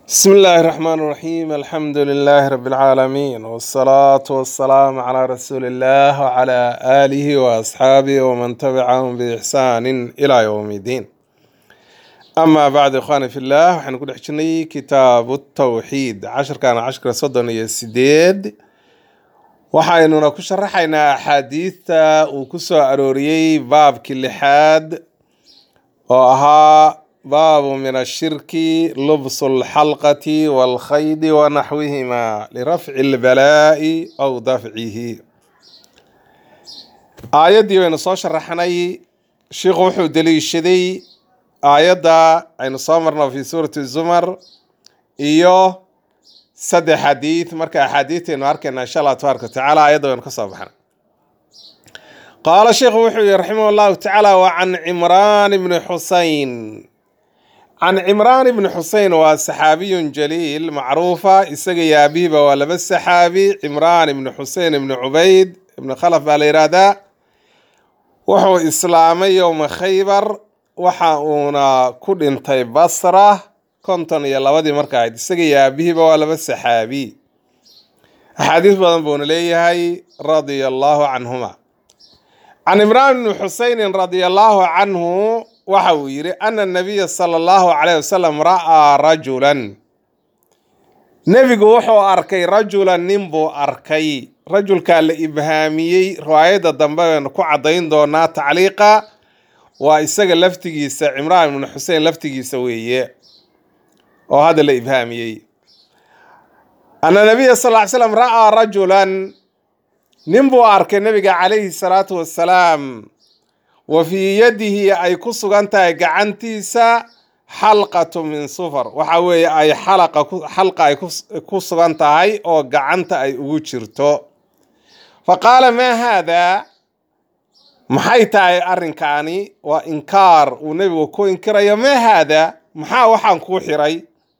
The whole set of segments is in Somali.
بسم الله الرحمن الرحيم الحمد لله رب العالمين والصلاة والسلام على رسول الله وعلى آله وأصحابه ومن تبعهم بإحسان إلى يوم الدين أما بعد إخواني في الله وحن نقول حجني كتاب التوحيد عشر كان عشر صدن يسديد waxaynuna ku sharaxaynaa axaadiidta uu ku soo arooriyey baabkii lixaad oo ahaa baabu min ashirki lubsu alxalqati walkhaydi wanaxwihima lirafci albalaa'i aw dafcihi aayaddii baynu soo sharaxnay sheikhu wuxuu deliishaday aayadda aynu soo marno fi suurati zumar iyo saddex xadiid marka axaadiidtaynu arkayna insha allah tabaaraka watacaala ayadda waynu ka soo baxnay qaala sheikhu wuxuu yihi raximah allahu tacaala wa can cimraan ibni xuseyn can cimraan ibni xuseyn waa saxaabiyun jaliil macruufa isaga iyo aabihiba waa laba saxaabi cimraan ibni xuseyn ibni cubayd ibni khalaf baa la yidhaahdaa wuxuu islaamay yowma khaybar waxa uuna ku dhintay basra konton iyo labadii marka ahayd isaga iyo aabihiiba waa laba saxaabi axaadiis badan buuna leeyahay radia allahu canhuma can imraan bni xuseynin radia allahu canhu waxa uu yidhi ana nabiya sala allahu calayh wasalam ra'aa rajulan nebigu wuxuu arkay rajulan nin buu arkay rajulkaa la ibhaamiyey riwaayadda dambe baynu ku caddayn doonaa tacliiqa waa isaga laftigiisa cimraan ibni xusein laftigiisa weeye oo hadda la ibhaamiyey ana nabiya sal ly slam ra'aa rajulan nin buu arkay nabiga calayhi salaatu wassalaam wa fii yadihi ay ku sugan tahay gacantiisa xalqatu min sufar waxa weeye ay xalaqa xalqa ay ku sugan tahay oo gacanta ay ugu jirto fa qaala maa haadaa maxay tahay arrinkaani waa inkaar uu nebigu ku inkirayo maa haadaa maxaa waxaan kuu xiray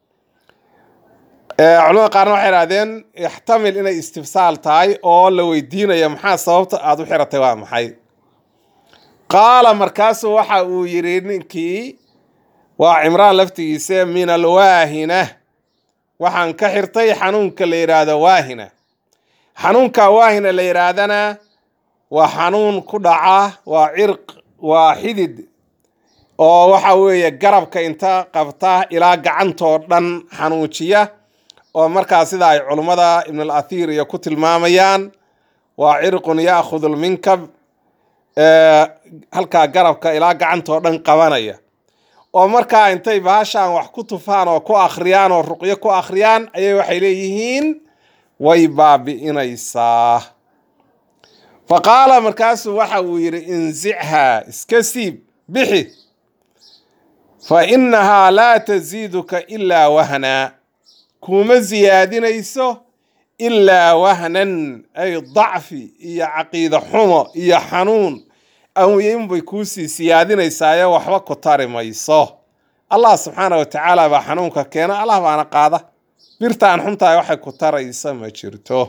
culamada qaarna waxay idhahdeen ixtamil inay istifsaal tahay oo la weydiinayo maxaa sababta aada u xiratay waa maxay qaala markaasuu waxa uu yidhi ninkii waa cimraan laftigiisa min alwaahina waxaan ka xirtay xanuunka la yidhaahdo waahina xanuunka waahina la yidhaahdana waa xanuun ku dhaca waa cirq waa xidid oo waxa weeye garabka inta qabta ilaa gacantoo dhan xanuujiya oo markaa sida ay culummada ibn al athiir iyo ku tilmaamayaan waa cirqun yaakhud lminkab halkaa garabka ilaa gacantoo dhan qabanaya oo markaa intay baashaan wax ku tufaan oo ku akhriyaan oo ruqyo ku akhriyaan ayay waxay leeyihiin way baabi'inaysaa fa qaala markaasuu waxa uu yidhi insichaa iska siib bixi fa innahaa laa tasiiduka ilaa wahnaa kuma siyaadinayso ilaa wahnan ay dacfi iyo caqiida xumo iyo xanuun awinbay kuusii siyaadinaysaayo waxba ku tari mayso allah subxaana wa tacaala baa xanuunka keena allah baana qaada birtaan xuntahay waxay ku taraysa ma jirto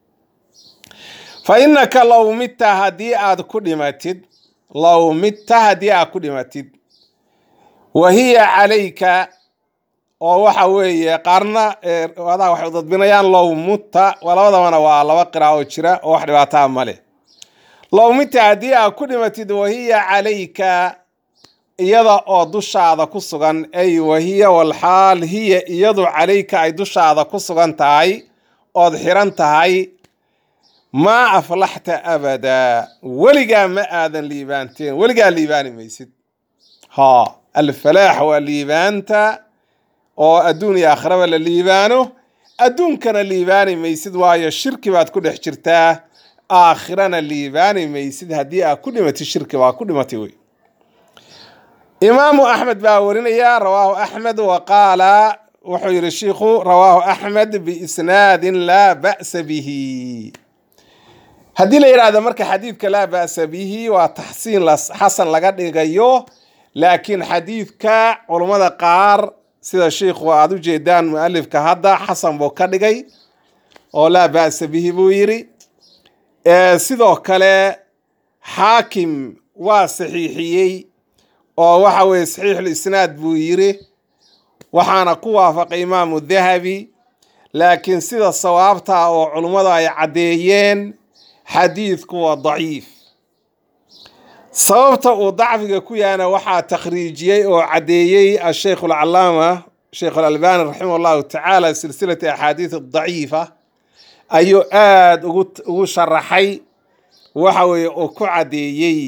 fa innaka low midta haddii aad ku dhimatid low midta haddii aad ku dhimatid wa hiya calayka oo waxa weeye qaarna adaa waxay dadbinayaan low mutta labadabana waa laba qira oo jira oo wax dhibaataa ma leh low mita haddii aad ku dhimatid wahiya calayka iyada oo dushaada ku sugan ay wahiya walxaal hiya iyadu calayka ay dushaada ku sugan tahay ood xiran tahay maa aflaxta abadaa weligaa ma aadan liibaanteen weligaa liibaani maysid ha alfalaax waa liibaanta oo adduun iyo aakhiraba la liibaano adduunkana liibaani maysid waayo shirki baad ku dhex jirtaa aakhirana liibaani maysid haddii aad ku dhimatid shirki baa ku dhimatay wey imaamu axmed baa warinaya rawaahu axmed wa qaala wuxuu yihi shiikhu rawaahu axmed biisnaadin laa ba'sa bihi haddii la yidhaahdo marka xadiidka laa ba'sa bihi waa taxsiin xasan laga dhigayo laakiin xadiidka culummada qaar sida sheikhu aada u jeedaan mualifka hadda xasan buu ka dhigay oo laa ba'sa bihi buu yidhi sidoo kale xaakim waa saxiixiyey oo waxa weye saxiixulisnaad buu yidhi waxaana ku waafaqay imaamu dahabi laakiin sida sawaabta oo culummadu ay caddeeyeen xadiidku waa daciif sababta uu dacfiga ku yahana waxaa takhriijiyey oo caddeeyey asheikh alcalaama sheikh alalbani raximah allahu tacaala silsilati axaadiis daciifa ayuu aada ugu ugu sharaxay waxa weeye uu ku caddeeyey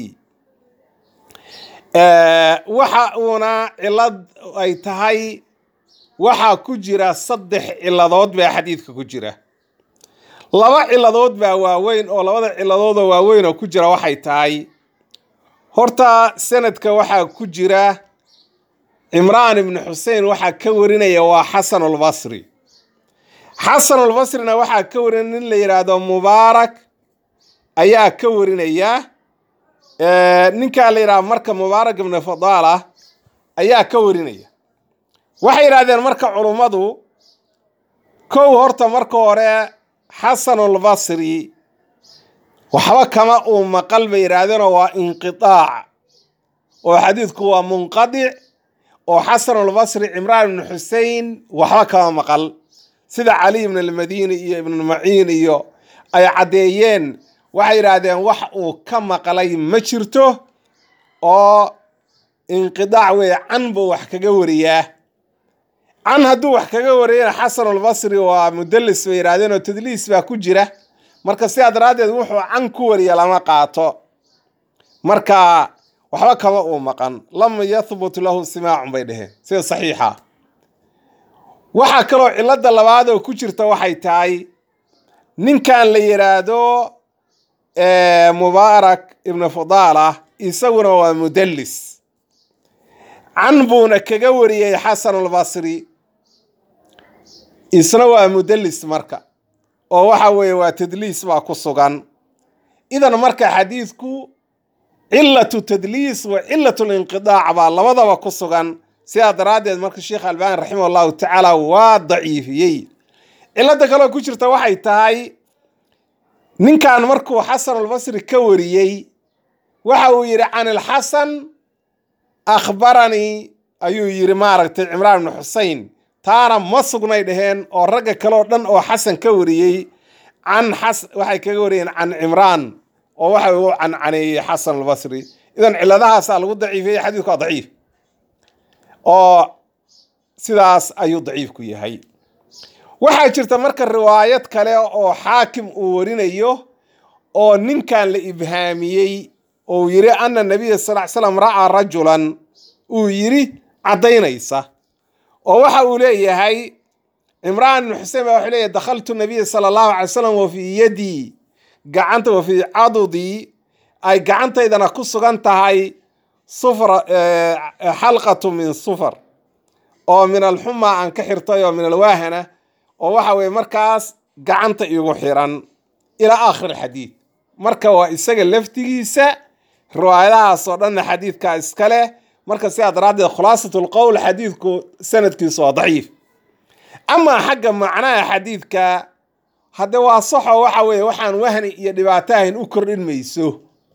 waxa uuna cilad ay tahay waxaa ku jira saddex ciladood baa xadiidka ku jira laba ciladood baa waaweyn oo labada ciladoodoo waaweyn oo ku jira waxay tahay horta sanadka waxaa ku jira cimraan ibnu xusein waxaa ka warinaya waa xasanulbasri xasanulbasrina waxaa ka warinaya nin la yidhaahdo mubaarak ayaa ka warinaya ninkaa la yidhahdo marka mubaarak ibnu fadaala ayaa ka warinaya waxay yidhahdeen marka culummadu kow horta marka hore xasanulbasri waxba kama uu maqal bay yidhaahdeenoo waa inqitaac oo xadiidku waa munqadic oo xasanulbasri cimraan ibnu xusein waxba kama maqal sida cali ibn almadini iyo ibnu maciin iyo ay caddeeyeen waxay yidhaahdeen wax uu ka maqlay ma jirto oo inqidaac weeye can buu wax kaga wariyaa can hadduu wax kaga wariyana xasanulbasri waa mudalis bay yidhahdeen oo tadliis baa ku jira marka sidaa daraaddeed wuxuu can ku wariya lama qaato marka waxba kama uu maqan lam yahbut lahu simaacun bay dheheen sida saxiixa waxaa kaloo cilada labaad oo ku jirta waxay tahay ninkan la yidhaahdo mubaarak ibnu fadaala isaguna waa mudalis can buuna kaga wariyey xasanulbasri isna waa mudalis marka oo waxa weeye waa tadliis baa ku sugan idan marka xadiidku cilatu tadliis wa cilatu linqidaac baa labadaba ku sugan sidaa daraaddeed marka sheekh albani raximah allahu tacaala waa daciifiyey cilada kaloo ku jirta waxay tahay ninkan markuu xasanulbasri ka wariyey waxa uu yidhi can ilxasan akhbaranii ayuu yidhi maaragtay cimraan ibnu xusein taana ma sugnay dheheen oo ragga kaleoo dhan oo xasan ka wariyey can xas waxay kaga wariyeen can cimraan oo waxa uu cancaneeyey xasan albasri idan ciladahaasaa lagu daciifiyey xadiidku waa daciif oo sidaas ayuu daciif ku yahay waxaa jirta marka riwaayad kale oo xaakim uu warinayo oo ninkan la ibhaamiyey oo yidhi ana nabiya sal ly slam ra'aa rajulan uu yidhi caddaynaysa oo waxa uu leeyahay cimraan ibnu xuseen baa wuxuu leeyahy dakhaltu nabiya sala allahu alay slam wa fii yadii gacanta wa fii cadudii ay gacantaydana ku sugan tahay sufra xalqatu min sufar oo min alxuma aan ka xirtay oo min alwaahana oo waxa weye markaas gacanta igu xiran ilaa aakhir xadiid marka waa isaga laftigiisa riwaayadahaas oo dhanna xadiidkaa iska leh marka sidaa daraaddeed khulaasat lqowl xadiidku sanadkiisu waa daciif amaa xagga macnaha xadiidka hadde waa saxo waxa weeye waxaan wahni iyo dhibaato ahayn u kordhin mayso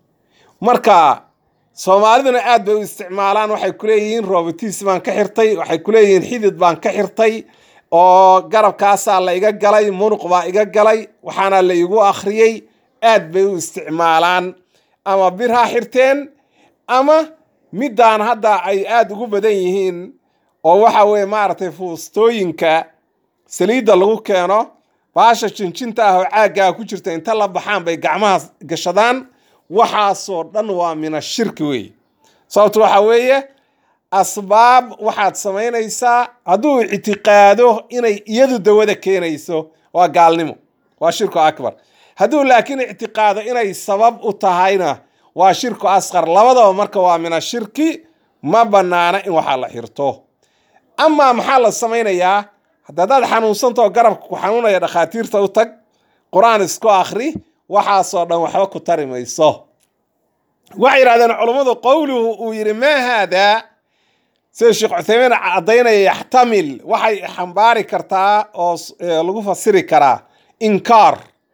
marka soomaaliduna aad bay u isticmaalaan waxay kuleeyihiin robotiis baan ka xirtay waxay kuleeyihiin xidid baan ka xirtay oo garabkaasaa la iga galay munuq baa iga galay waxaana la igu akhriyey aad bay u isticmaalaan ama bir ha xirteen ama middaan hadda ay aada ugu badan yihiin oo waxa weeye maaragtay fuustooyinka saliidda lagu keeno baasha jinjinta ah oo caaggaa ku jirta inta la baxaan bay gacmaha gashadaan waxaasoo dhan waa mina shirki weeye sababto waxa weeye asbaab waxaad samaynaysaa hadduu ictiqaado inay iyadu dawada keenayso waa gaalnimo waa shirku akbar hadduu laakiin ictiqaado inay sabab u tahayna waa shirku asqar labadaba marka waa mina shirki ma banaana in waxaa la xirto amaa maxaa la samaynayaa haddaad xanuunsantao garabka ku xanuunaya dhakhaatiirta u tag qur-aan isku akhri waxaasoo dhan waxba ku tari mayso waxay yidhahdeen culummadu qowluhu uu yidhi maa haadaa sida sheekh cuthaymiin caddaynaya yaxtamil waxay xambaari kartaa oo lagu fasiri karaa inkaar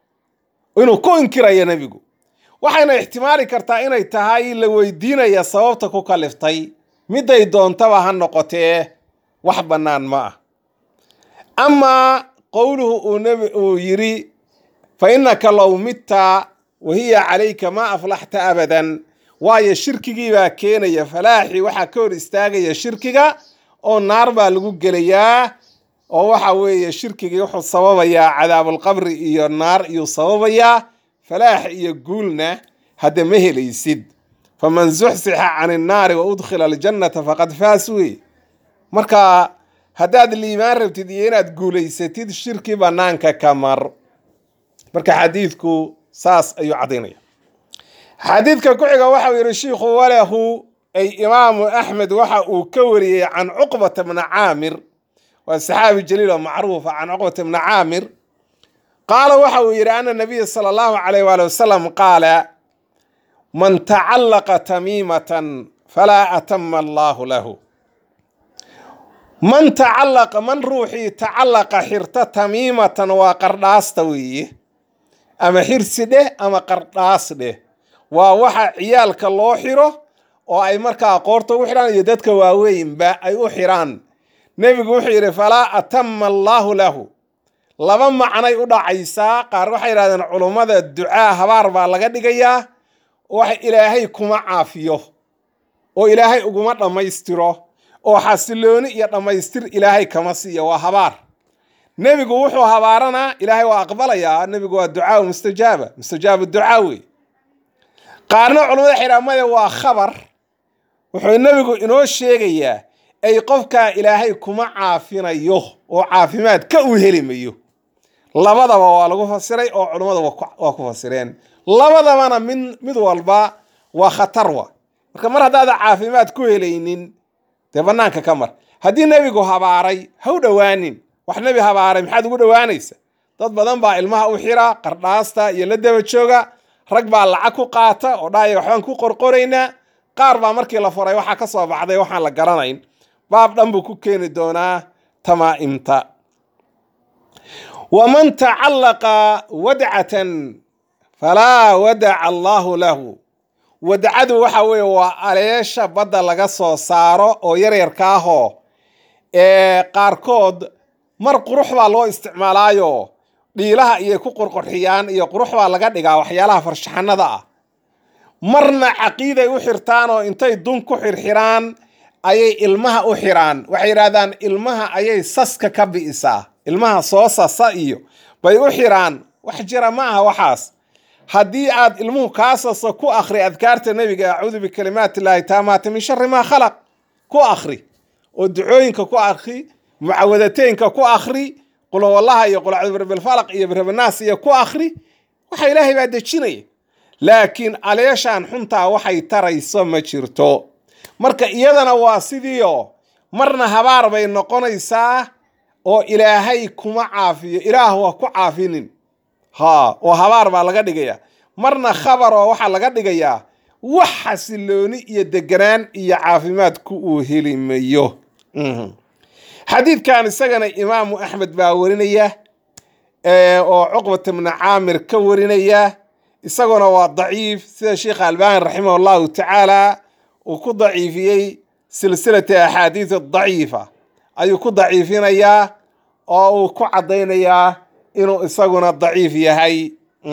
inuu ku inkirayo nebigu waxayna ixtimaali kartaa inay tahay la weydiinaya sababta ku kaliftay miday doontaba ha noqotee wax bannaan ma ah amaa qowluhu uu nabi uu yidhi fa innaka low mitta wa hiya calayka ma aflaxta abadan waayo shirkigii baa keenaya falaaxi waxaa ka hor istaagaya shirkiga oo naar baa lagu gelayaa oo waxa weeye shirkigii wuxuu sababayaa cadaabulqabri iyo naar iyuu sababayaa falaax iyo guulna hadda ma helaysid faman zuxsixa can innaari wa udkhila aljannata faqad faas wey marka haddaad liimaan rabtid iyo inaad guulaysatid shirki bannaanka ka mar marka xadiidku saas ayuu caddaynaya xadiidka ku xiga waxau yidhi shiikhu walahu ay imaamu axmed waxa uu ka wariyey can cuqbata bna caamir waa saxaabi jaliil oo macruufa can cuqbata bna caamir qaala waxa uu yidhi ana nabiya sala allahu calayh waali wasalam qaala man tacallaqa tamiimatan falaa atama allaahu lahu man tacallaqa man ruuxii tacallaqa xirta tamiimatan waa qardhaasta weeye ama xirsi dheh ama qardhaas dheh waa waxa ciyaalka loo xiro oo ay markaa qoorta u xidhaan iyo dadka waaweynba ay u xidhaan nebigu wuxuu yidhi falaa atama allaahu lahu laba macnay u dhacaysaa qaar waxay yidhahdeen culummada ducaa habaar baa laga dhigayaa wax ilaahay kuma caafiyo oo ilaahay uguma dhammaystiro oo xasilooni iyo dhammaystir ilaahay kama siiyo waa habaar nebigu wuxuu habaaranaa ilaahay waa aqbalayaa nebigu waa ducaa mustajaaba mustajaabu ducaa wey qaarna culamada xidhaamada waa khabar wuxuu nebigu inoo sheegayaa ay qofkaa ilaahay kuma caafinayo oo caafimaad ka u heli mayo labadaba waa lagu fasiray oo culummada waa ku fasireen labadabana min mid walba waa khatar wa marka mar haddaada caafimaad ku helaynin dee bannaanka ka mar haddii nebigu habaaray ha u dhowaanin wax nebi habaaray maxaad ugu dhowaanaysa dad badan baa ilmaha u xira qardhaasta iyo la daba jooga rag baa lacag ku qaata oo dhahaya waxbaan ku qorqoraynaa qaar baa markii la furay waxaa ka soo baxday waxaan la garanayn baab dhan buu ku keeni doonaa tamaa'imta waman tacallaqa wadcatan falaa wadaca allaahu lahu wadcadu waxa weeye waa aleesha badda laga soo saaro oo yaryarka ahoo ee qaarkood mar qurux baa loo isticmaalaayo dhiilaha iyo ku qurqurxiyaan iyo qurux baa laga dhigaa waxyaalaha farshaxanada ah marna caqiiday u xirtaan oo intay dun ku xirxiraan ayay ilmaha u xiraan waxay yidhahdaan ilmaha ayay saska ka bi'isaa ilmaha soo sasa iyo bay u xiraan wax jira ma aha waxaas haddii aad ilmuhu kaa saso ku akhri adkaarta nebiga acuudu bikalimaati illaahi taamaata min shari maa khalaq ku akhri oo ducooyinka ku akhri mucawadateynka ku akhri qulwallaha iyo qulcudubirbilfalaq iyo birabanaas iyo ku akhri waxa ilaahay baa dejinaya laakiin aleeshaan xuntaa waxay tarayso ma jirto marka iyadana waa sidiio marna habaar bay noqonaysaa oo ilaahay kuma caafiyo ilaah waa ku caafinin ha oo habaar baa laga dhigaya marna khabar oo waxaa laga dhigayaa wax xasilooni iyo deganaan iyo caafimaadku uu heli mayo xadiidkan isagana imaamu axmed baa warinaya oo cuqbata bni caamir ka warinaya isaguna waa daciif sida sheikha albani raximah allahu tacaala uu ku daciifiyey silsilata axaadiis daciifa ayuu ku daciifinayaa oo uu ku caddaynayaa inuu isaguna daciif yahay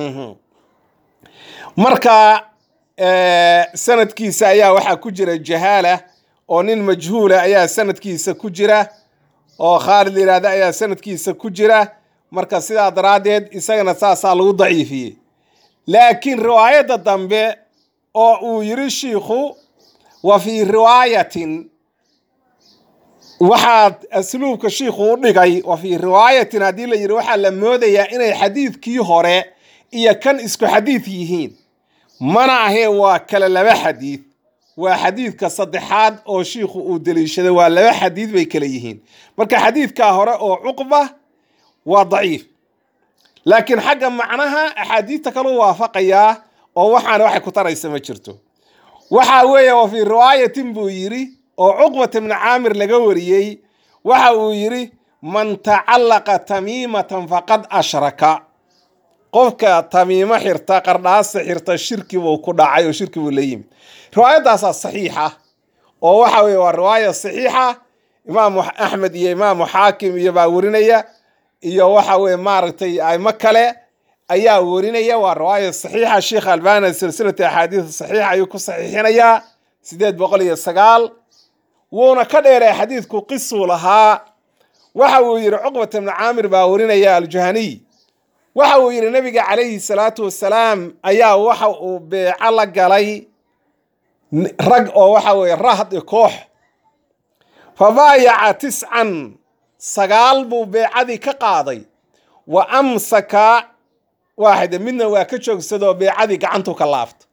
marka sanadkiisa ayaa waxaa ku jira jahaala oo nin majhuula ayaa sanadkiisa ku jira oo khaalid yidhaahda ayaa sanadkiisa ku jira marka sidaa daraaddeed isagana saasaa lagu daciifiyey laakiin riwaayadda dambe oo uu yiri shiikhu wa fii riwaayatin waxaad asluubka shiikhu u dhigay wa fii riwaayatin haddii la yidhi waxaa la moodayaa inay xadiidkii hore iyo kan isku xadiid yihiin mana ahee waa kale laba xadiid waa xadiidka saddexaad oo shiikhu uu deliishaday waa laba xadiid bay kale yihiin marka xadiidkaa hore oo cuqba waa daciif laakiin xagga macnaha axaadiidta kaleu waafaqayaa oo waxaana waxay ku taraysa ma jirto waxa weeye wa fii riwaayatin buu yidhi oo cuqbata ibni caamir laga wariyey waxa uu yidhi man tacallaqa tamiimatan faqad ashraka qofka tamiimo xirta qardhaasa xirta shirki buu ku dhacay oo shirki buu la yimid riwaayadaasaa saxiixa oo waxa weye waa riwaaya saxiixa imaamu axmed iyo imaamu xaakim iyo baa werinaya iyo waxa weye maaragtay aimo kale ayaa werinaya waa riwaaya saxiixa sheekh albani silsilata axaadiis saxiixa ayuu ku saxiixinayaa sideed boqol iyo sagaal wuuna ka dheeray xadiidku qisuu lahaa waxa uu yidhi cuqbat ibnu caamir baa werinaya aljuhaniy waxa uu yidhi nabiga calayhi salaatu wasalaam ayaa waxa uu beeco la galay rag oo waxa weye rahd i koox fa baayaca tiscan sagaal buu beecadii ka qaaday wa amsaka waaxida midna waa ka joogsadoo beecadii gacantu ka laabta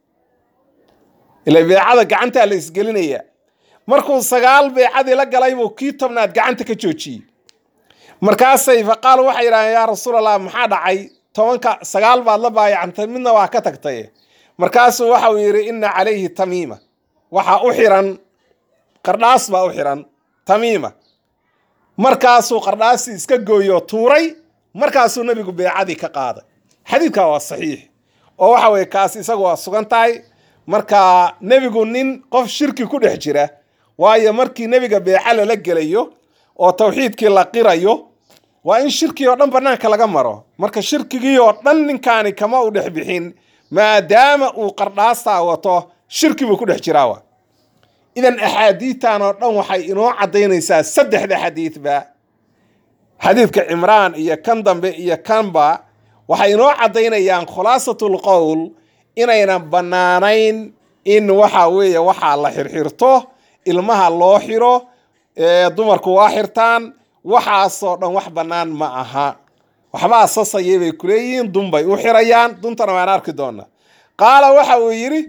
ila beecada gacantaa la isgelinaya markuu sagaal beecadii la galay buu kii tobnaad gacanta ka joojiyey markaasay fa qaalu waxay yidhahdeen yaa rasuulallah maxaa dhacay tobanka sagaal baad la baayacantay midna waa ka tagtay markaasuu waxa uu yidhi inna calayhi tamiima waxaa u xiran qardhaas baa u xiran tamiima markaasuu qardhaasii iska gooyo tuuray markaasuu nebigu beecadii ka qaaday xadiidkaa waa saxiix oo waxa weye kaas isagu waa sugan tahay marka nebigu nin qof shirki ku dhex jira waayo markii nebiga beeca lala gelayo oo tawxiidkii la qirayo waa in shirkii oo dhan bannaanka laga maro marka shirkigii oo dhan ninkaani kama u dhex bixin maadaama uu qardhaastaa wato shirki buu ku dhex jiraawa idan axaadiidtan oo dhan waxay inoo caddaynaysaa saddexda xadiidba xadiidka cimraan iyo kan dambe iyo kanba waxay inoo caddaynayaan khulaasatul qowl inaynan bannaanayn in waxa weeye waxaa la xirxirto ilmaha loo xiro dumarku waa xirtaan waxaasoo dhan wax bannaan ma aha waxbaa sasayay bay kuleeyihiin dun bay u xirayaan duntana waan arki doonaa qaala waxa uu yidhi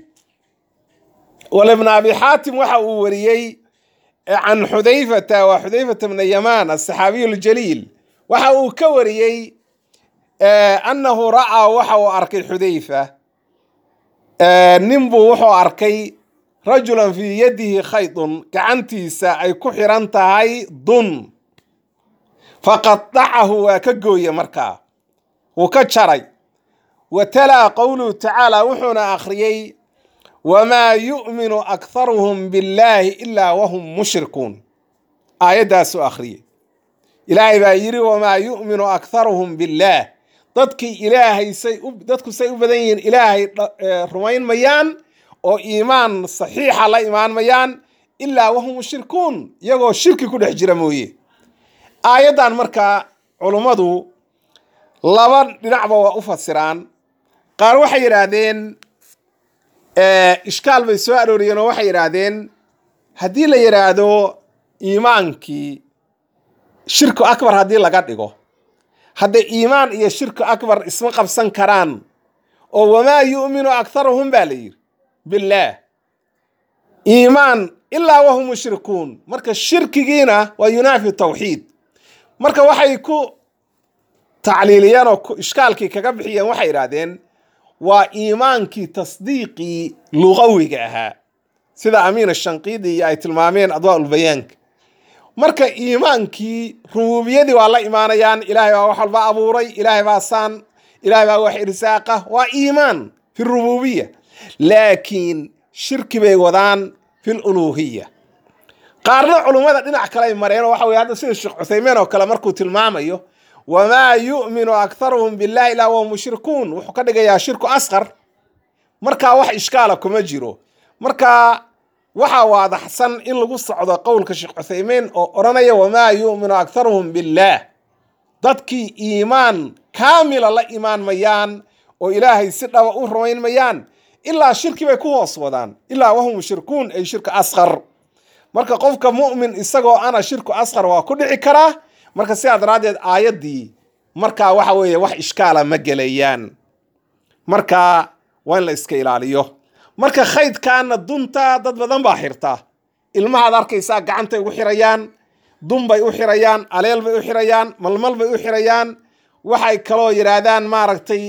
walibn abi xaatim waxa uu wariyey can xudayfata waa xudayfata bna yamaan asaxaabiyu ljaliil waxa uu ka wariyey annahu ra'aa waxa uu arkay xudayfa nin buu wuxuu arkay rajulan fii yadihi khaydun gacantiisa ay ku xiran tahay dun faqadacahu waa ka gooye markaa wuu ka jaray wa talaa qowluhu tacaala wuxuuna akhriyey wamaa yu'minu akharuhum billaahi ilaa wahum mushrikuun aayaddaasuu akhriyey ilaahay baa yidhi wamaa yu'minu akharuhum billaah dadkii ilaahay say dadku say u badan yihiin ilaahay rumayn mayaan oo iimaan saxiixa la imaan mayaan ilaa wahum mushrikuun iyagoo shirki ku dhex jira mooye aayaddan markaa culummadu laba dhinacba waa u fasiraan qaar waxay yidhaahdeen ishkaal bay soo arooriyeen oo waxay yidhaahdeen haddii la yidhaahdo iimaankii shirku akbar haddii laga dhigo hadda iimaan iyo shirku akbar isma qabsan karaan oo wamaa yu'minu akharuhum baa la yidhi billaah iimaan ilaa wahum mushrikuun marka shirkigiina waa yunaafi tawxiid marka waxay ku tacliiliyeen oo ishkaalkii kaga bixiyeen waxay yidhaahdeen waa iimaankii tasdiiqii lugawiga ahaa sida amiin ashanqiidi iyo ay tilmaameen adwaaulbayaanka marka iimaankii rububiyadii waa la imaanayaan ilaahay baa wax walba abuuray ilaahay baa saan ilaahay baa wax irsaaqa waa iimaan fi rububiya laakiin shirki bay wadaan fi luluuhiya qaarna culummada dhinac kale ay mareen oo waxa weye hadda sida sheekh cuthaymiin oo kale markuu tilmaamayo wamaa yu'minu akharuhum billahi ilaa wahum mushrikuun wuxuu ka dhigayaa shirku asqar markaa wax ishkaala kuma jiro marka waxaa waadaxsan in lagu socdo qowlka sheekh cuthaymiin oo odhanaya wamaa yu'minu akharuhum billaah dadkii iimaan kaamila la imaan mayaan oo ilaahay si dhaba u rumayn mayaan ilaa shirki bay ku hoos wadaan ilaa wahum mushrikuun ay shirka asqar marka qofka mu'min isagoo ana shirku asqar waa ku dhici karaa marka sidaa daraaddeed aayaddii markaa waxa weeye wax ishkaala ma gelayaan marka waa in la iska ilaaliyo marka khaydkaana dunta dad badan baa xirta ilmahaad arkaysaa gacantay ugu xirayaan dun bay u xirayaan aleel bay u xirayaan malmal bay u xirayaan waxay kaloo yidhaahdaan maaragtay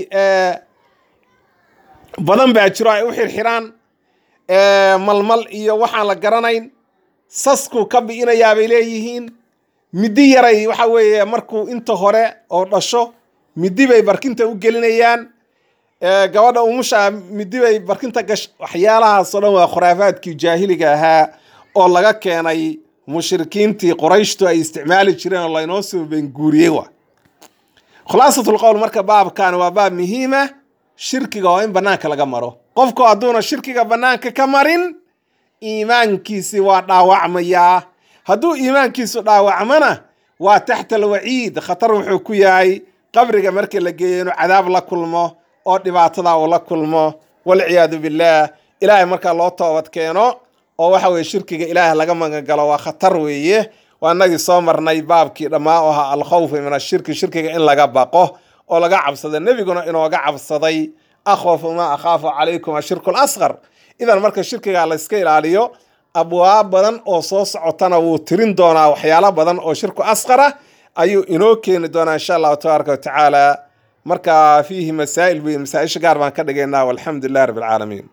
badan baa jiro ay u xirxiraan malmal iyo waxaan la garanayn sasku ka bi'inayaa bay leeyihiin middi yaray waxa weeye markuu inta hore oo dhasho middi bay barkinta u gelinayaan gabadha umusha middi bay barkinta gash waxyaalahaasoo dhan waa khuraafaadkii jaahiliga ahaa oo laga keenay mushrikiintii qorayshtu ay isticmaali jireen oo laynoo soo benguuriyey wa khulaasatul qowl marka baabkan waa baab muhiima shirkiga oo in banaanka laga maro qofku hadduuna shirkiga banaanka ka marin iimaankiisi waa dhaawacmayaa hadduu iimaankiisu dhaawacmana waa taxta alwaciid khatar wuxuu ku yahay qabriga markii la geeyo inuu cadaab la kulmo oo dhibaatada uu la kulmo walciyaadu billaah ilaahay markaa loo toobad keeno oo waxa weye shirkiga ilaahay laga magangalo waa khatar weeye waa inagii soo marnay baabkii dhammaa oo ahaa alkhawfu min ashirki shirkiga in laga baqo oo laga cabsado nebiguna inooga cabsaday akhwafu maa akhaafu calaykum ashirku lasqar idan marka shirkiga layska ilaaliyo abwaab badan oo soo socotana wuu tirin doonaa waxyaalo badan oo shirku asqara ayuu inoo keeni doonaa insha allahu tabaaraka watacaala marka fiihi masaa'il buy masaa-isha gaar baan ka dhigaynaa walxamdu lilah rabbi alcaalamiin